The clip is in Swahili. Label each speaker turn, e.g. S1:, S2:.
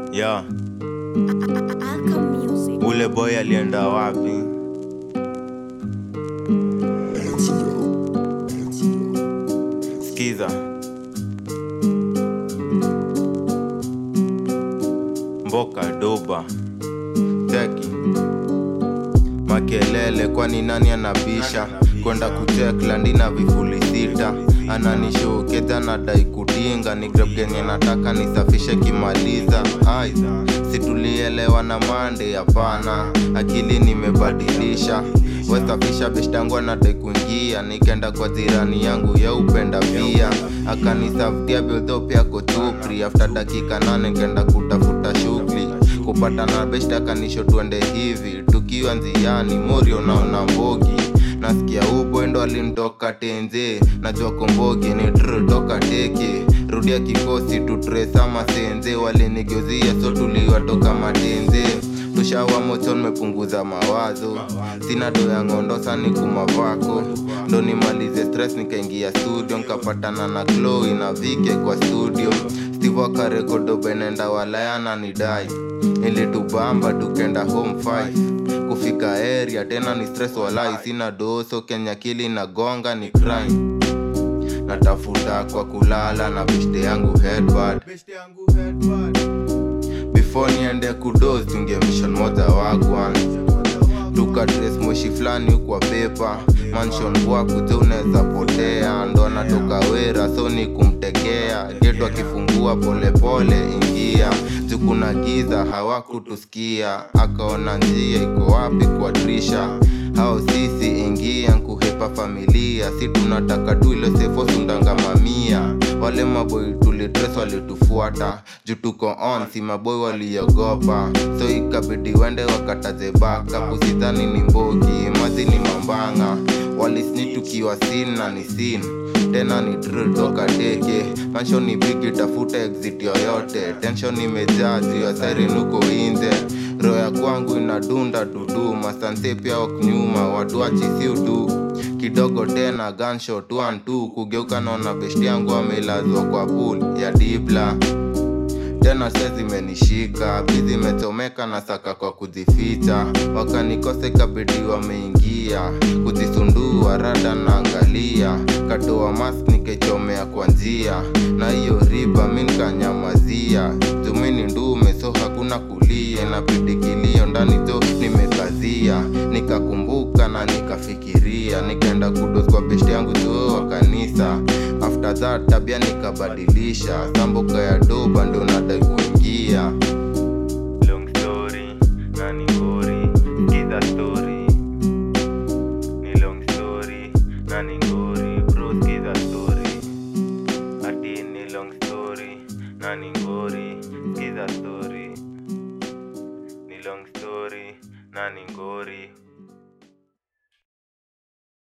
S1: Yeah,
S2: Alka Music.
S1: ule boy alienda wapi? Skiza. Mboka doba. Teki. Makelele kwani nani anabisha? Kwenda kucheklandi na vifuli sita ananishokeza nadai kudinga ni grab genye nataka nisafishe kimaliza ai situlielewa na mande hapana akili nimebadilisha wesafisha beshtangu anadai kuingia nikenda kwa jirani yangu ya upenda pia akanisaftia bildo pia kotupri after dakika nane nkenda kutafuta shughuli kupata na beshta akanisho twende hivi tukiwa nziani mori unaona mbogi nasikia ubwendo alimtoka tenze najua kombogi ni tr toka teke rudia kikosi tutresama senze walinigeuzia so tuliwatoka matenze tushawa mocho nimepunguza mawazo sina do ya ngondo sani kumavako ndo nimalize stress nikaingia studio nikapatana na Chloe na vike kwa studio steve akarekodo benenda walayana ni dai ilitubamba tukenda home five kufika area tena ni stress walai sina doso kenya kili na gonga ni crime natafuta kwa kulala na beshte yangu headbad before niende kudos tunge mission moja wagwan tukadres moshi fulani kwa pepa mansion bwakuze unaweza potea ndo anatoka wera so ni kumtekea geto akifungua polepole ingia jukuna giza hawakutusikia akaona njia iko wapi kwa drisha hao sisi ingia nkuhepa familia si tunataka tu ile sefo sundanga mamia wale maboi tulitres walitufuata juu tuko on si maboi waliogopa so ikabidi wende wakataze baka kusidhani ni mbogi mazi ni mambanga walisni tukiwa sin na ni sin tena ni drill toka teke mansho ni bigi tafuta exit yoyote tension imejaa juu ya siren huko inze roho ya kwangu inadunda dudu masanse pia waknyuma watu achisiudu kidogo tena gunshot one two kugeuka naona beshti yangu amelazwa kwa pool ya dibla tena se zimenishika bizi imechomeka na saka kwa kuzificha wakanikose ikabidi wameingia kuzisundua rada naangalia katoa mask nikaichomea kwa njia na hiyo riba mi nikanyamazia jumini ndume so hakuna kulia inabidi kilio ndani jo nimekazia nikakumbuka na nikafikiria nikaenda kudos kwa beshti yangu jo wa kanisa after that tabia nikabadilisha samboka ya doba ndo nadai kuingia long story na ni ngori skiza story ni long story na ni ngori bro skiza story ati ni long story na ni ngori skiza story ni long story na ni ngori